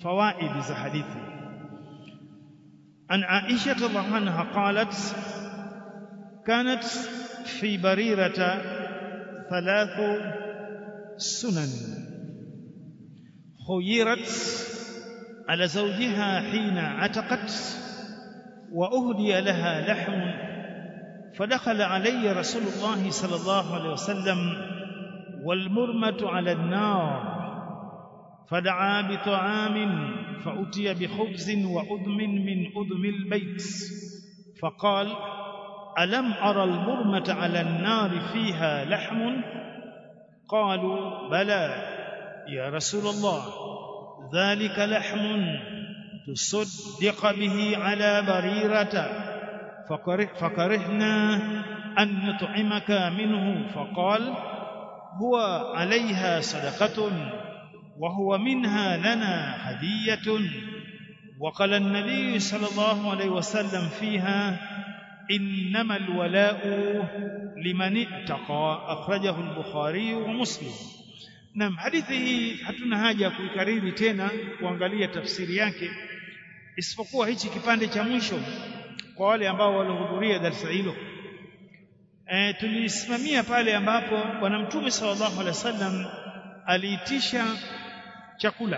fawaidi za hadithi an Aisha radhiallahu anha qalat kanat fi barirata thalathu sunan خيرت على زوجها حين عتقت وأهدي لها لحم فدخل علي رسول الله صلى الله عليه وسلم والمرمة على النار فدعا بطعام فأتي بخبز وأدم من أدم البيت فقال ألم أرى المرمة على النار فيها لحم قالوا بلى يا رسول الله ذلك لحم تصدق به على بريرة فكره فكرهنا أن نطعمك منه فقال هو عليها صدقة وهو منها لنا هدية وقال النبي صلى الله عليه وسلم فيها إنما الولاء لمن اتقى أخرجه البخاري ومسلم Naam, hadithi hii hatuna haja ya kuikariri tena kuangalia tafsiri yake, isipokuwa hichi kipande cha mwisho kwa wale ambao walihudhuria darasa hilo. E, tulisimamia pale ambapo Bwana Mtume sallallahu alaihi wasallam aliitisha chakula,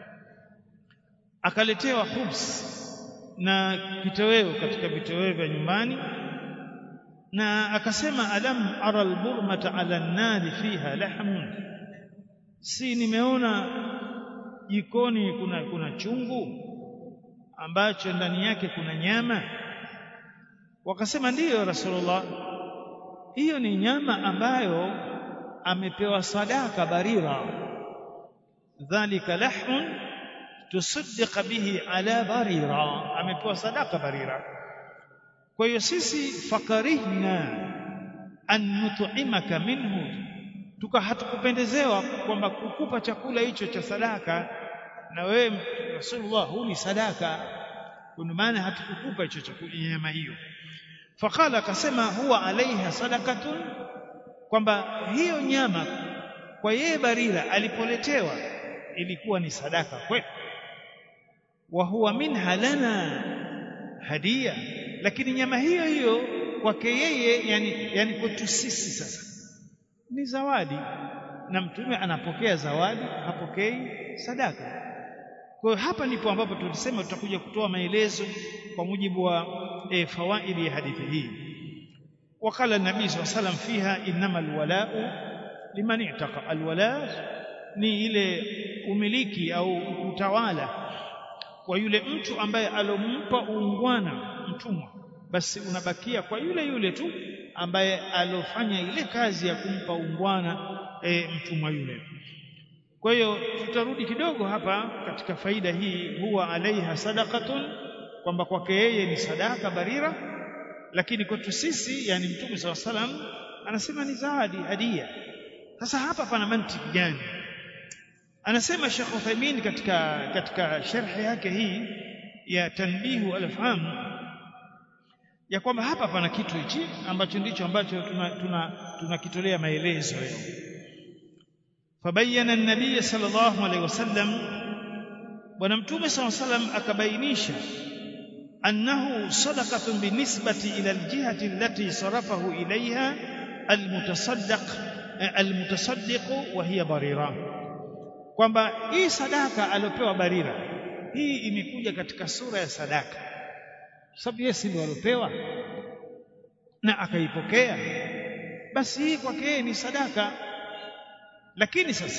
akaletewa khubs na kitoweo katika vitoweo vya nyumbani, na akasema alam ara alburmata ala nnari fiha lahmun si nimeona jikoni kuna kuna chungu ambacho ndani yake kuna nyama wakasema ndiyo rasulullah hiyo ni nyama ambayo amepewa sadaka barira dhalika lahmun tusaddiqa bihi ala barira amepewa sadaka barira kwa hiyo sisi fakarihna an nut'imaka minhu tuka hatukupendezewa kwamba kukupa chakula hicho cha sadaka na wewe Rasulullah huu ni sadaka kwa maana hatukukupa hicho chakula nyama hiyo faqala akasema huwa alaiha sadakatun kwamba hiyo nyama kwa yeye Barira alipoletewa ilikuwa ni sadaka kwetu wa huwa minha lana hadia lakini nyama hiyo hiyo kwake yeye yani, yani kwetu sisi sasa ni zawadi na mtume anapokea zawadi hapokei sadaka kwa hiyo hapa ndipo ambapo tulisema tutakuja kutoa maelezo kwa mujibu wa e, fawaidi ya hadithi hii wakala nabii saa salam fiha innama alwalau liman i'taqa alwala ni ile umiliki au utawala kwa yule mtu ambaye alompa uungwana mtumwa basi unabakia kwa yule yule tu ambaye alofanya ile kazi ya kumpa ungwana e, mtumwa yule kwa hiyo tutarudi kidogo hapa katika faida hii huwa alaiha sadaqatun kwamba kwake yeye ni sadaka barira lakini kwetu sisi yani mtume saw salam anasema ni zawadi hadia sasa hapa pana mantiki gani anasema Sheikh Uthaymeen katika katika sharhi yake hii ya tanbihu al-afham ya kwamba hapa pana kitu hichi ambacho ndicho ambacho tunakitolea tuna, tuna maelezo leo fabayana an-nabiy sallallahu alaihi wasallam bwana mtume sallallahu alaihi wasallam akabainisha annahu sadaqatun binisbati ila aljihati allati sarafahu ilaiha almutasaddaq almutasaddiq wa hiya barira kwamba hii sadaka aliyopewa barira hii imekuja katika sura ya sadaka sababu yeye si ndio alopewa na akaipokea basi hii kwake yeye ni sadaka lakini sasa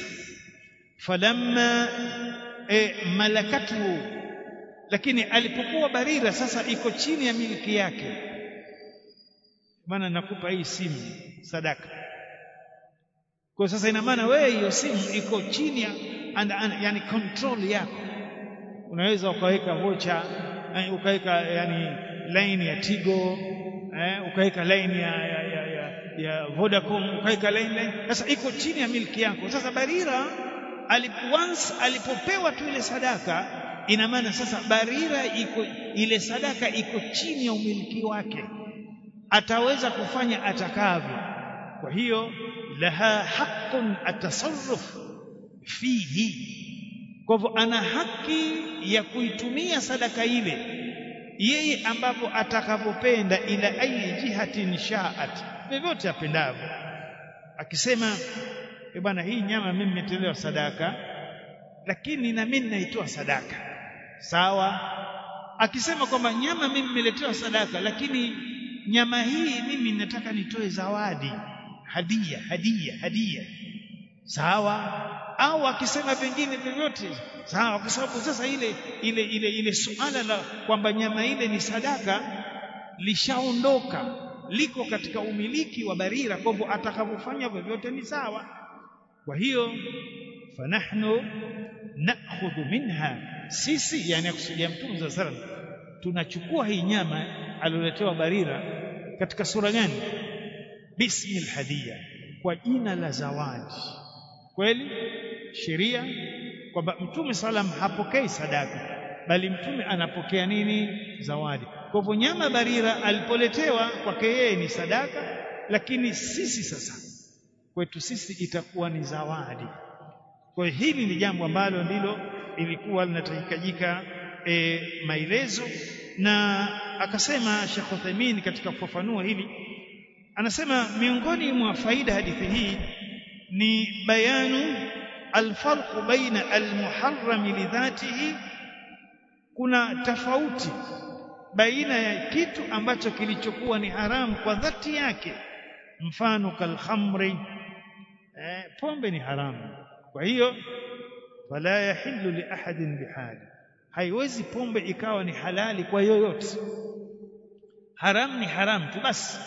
falamma e, malakatu lakini alipokuwa barira sasa iko chini ya miliki yake maana nakupa hii simu sadaka kwa sasa ina maana wewe hiyo simu iko chini ya and, and, yani control yako unaweza ukaweka vocha ukaweka yani line ya Tigo eh, ukaweka line ya, ya, ya, ya, ya Vodacom ukaweka line, line sasa iko chini ya miliki yako sasa Barira alip, once alipopewa tu ile sadaka ina maana sasa Barira iko ile sadaka iko chini ya umiliki wake ataweza kufanya atakavyo kwa hiyo laha haqqun atasarruf fihi kwa hivyo ana haki ya kuitumia sadaka ile yeye ambapo atakavyopenda ila ayi jihatin shaat vyovyote apendavyo akisema e bwana hii nyama mimi nimetolewa sadaka lakini na mimi naitoa sadaka sawa akisema kwamba nyama mimi nimeletewa sadaka lakini nyama hii mimi nataka nitoe zawadi hadia hadia hadia sawa au akisema vingine vyovyote sawa kwa sababu sasa ile ile ile ile suala la kwamba nyama ile ni sadaka lishaondoka liko katika umiliki wa barira kwa hivyo atakavyofanya vyovyote ni sawa kwa hiyo fanahnu nakhudhu minha sisi yani akusudia mtume za sallam tunachukua hii nyama alioletewa barira katika sura gani bismi alhadiya kwa jina la zawadi kweli sheria kwamba mtume salam hapokei sadaka bali mtume anapokea nini zawadi kwa hivyo nyama barira alipoletewa kwake yeye ni sadaka lakini sisi sasa kwetu sisi itakuwa ni zawadi kwa hiyo hili ni jambo ambalo ndilo ilikuwa linahitajika e, maelezo na akasema Sheikh Uthaymeen katika kufafanua hili anasema miongoni mwa faida hadithi hii ni bayanu alfarq baina almuharram lidhatihi kuna tofauti baina ya kitu ambacho kilichokuwa ni haramu kwa dhati yake mfano kalkhamri eh, pombe ni haramu kwa hiyo fala yahillu li ahadin bihali haiwezi pombe ikawa ni halali kwa yoyote haram ni haram tu basi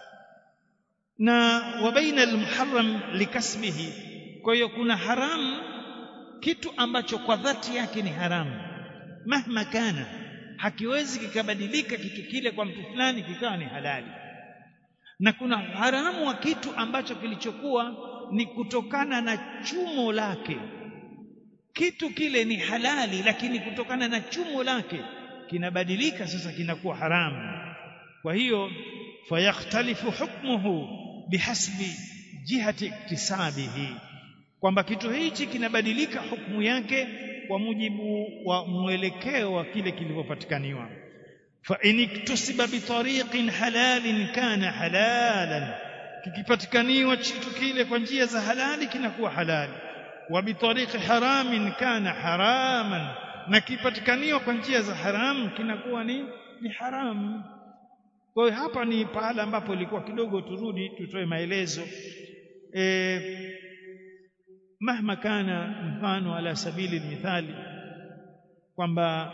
na wa baina almuharram likasbihi kwa hiyo kuna haramu kitu ambacho kwa dhati yake ni haramu mahma kana hakiwezi kikabadilika kitu kile kwa mtu fulani kikawa ni halali na kuna haramu wa kitu ambacho kilichokuwa ni kutokana na chumo lake kitu kile ni halali lakini kutokana na chumo lake kinabadilika sasa kinakuwa haramu kwa hiyo fayakhtalifu hukmuhu bihasbi jihati iktisabihi kwamba kitu hichi kinabadilika hukumu yake kwa mujibu wa mwelekeo wa kile kilivyopatikaniwa fa in iktusiba bitariqin halalin kana halalan kikipatikaniwa kitu kile kwa njia za halali kinakuwa halali wa bitariqi haramin kana haraman na kipatikaniwa kwa njia za haramu kinakuwa ni ni haramu kwa hiyo hapa ni pahala ambapo ilikuwa kidogo turudi tutoe maelezo e, mahma kana mfano ala sabili mithali kwamba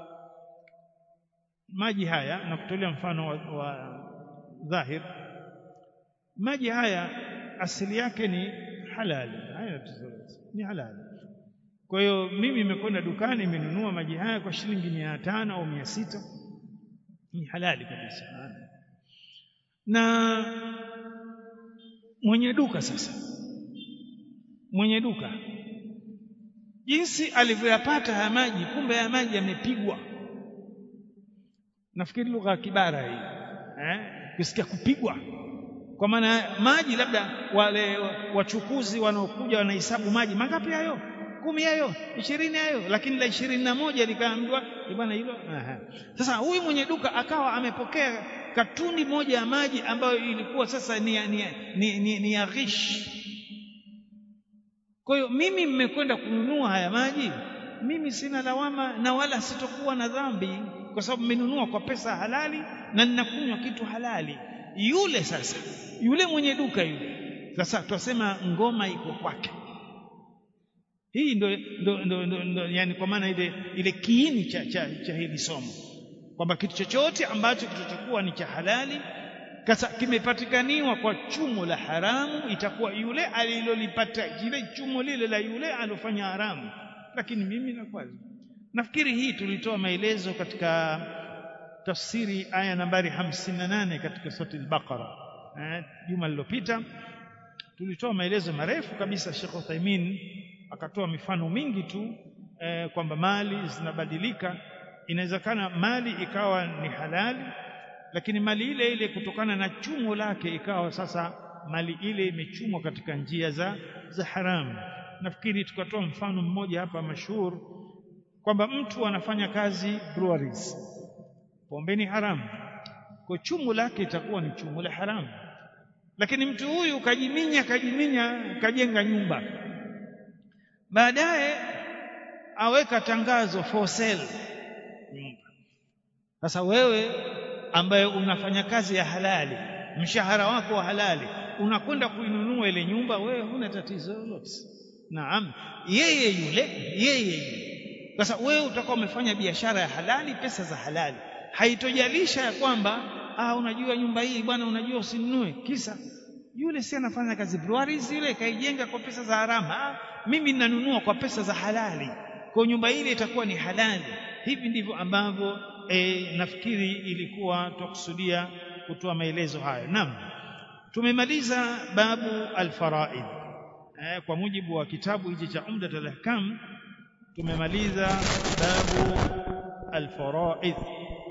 maji haya na kutolea mfano wa, wa dhahir maji haya asili yake ni halali haya ni halali kwa hiyo mimi nimekwenda dukani nimenunua maji haya kwa shilingi mia tano au mia sita ni halali kabisa na mwenye duka sasa mwenye duka jinsi alivyoyapata haya maji kumbe haya maji yamepigwa nafikiri lugha ya kibara hii eh kusikia kupigwa kwa maana maji labda wale wachukuzi wanaokuja wanahesabu maji mangapi hayo kumi hayo ishirini hayo lakini la ishirini na moja likaambiwa bwana hilo sasa huyu mwenye duka akawa amepokea katuni moja ya maji ambayo ilikuwa sasa ni, ni, ni, ni, ni ya ghish kwa hiyo mimi mmekwenda kununua haya maji mimi sina lawama na wala sitokuwa na dhambi kwa sababu mmenunua kwa pesa halali na ninakunywa kitu halali yule sasa yule mwenye duka yule sasa twasema ngoma iko kwake hii ndo, ndo, ndo, ndo, ndo yani kwa maana ile ile kiini cha, cha, cha hili somo kwamba kitu chochote ambacho kitachokuwa ni cha halali kasa kimepatikaniwa kwa chumo la haramu itakuwa yule alilolipata ile chumo lile la yule alofanya haramu lakini mimi nakuwa nafikiri hii tulitoa maelezo katika tafsiri aya nambari 58 katika sura al-Baqara eh, juma lililopita tulitoa maelezo marefu kabisa Sheikh Uthaymeen akatoa mifano mingi tu eh, kwamba mali zinabadilika inawezekana mali ikawa ni halali lakini mali ile ile kutokana na chumo lake ikawa sasa mali ile imechumwa katika njia za za haramu nafikiri tukatoa mfano mmoja hapa mashuhur kwamba mtu anafanya kazi breweries pombe ni haramu kwa chumu lake itakuwa ni chumu la haramu lakini mtu huyu kajiminya kajiminya kajenga nyumba baadaye aweka tangazo for sale nyumba sasa wewe ambaye unafanya kazi ya halali mshahara wako wa halali unakwenda kuinunua ile nyumba wewe huna tatizo lolote naam yeye yule yeye yule sasa wewe utakuwa umefanya biashara ya halali pesa za halali haitojalisha ya kwamba ah unajua nyumba hii bwana unajua usinunue kisa yule si anafanya kazi breweries ile kaijenga kwa pesa za haramu ah, mimi ninanunua kwa pesa za halali kwa nyumba ile itakuwa ni halali hivi ndivyo ambavyo e, nafikiri ilikuwa tukusudia kutoa maelezo hayo naam tumemaliza babu alfaraid e, kwa mujibu wa kitabu hichi cha umdat al-ahkam tumemaliza babu alfaraid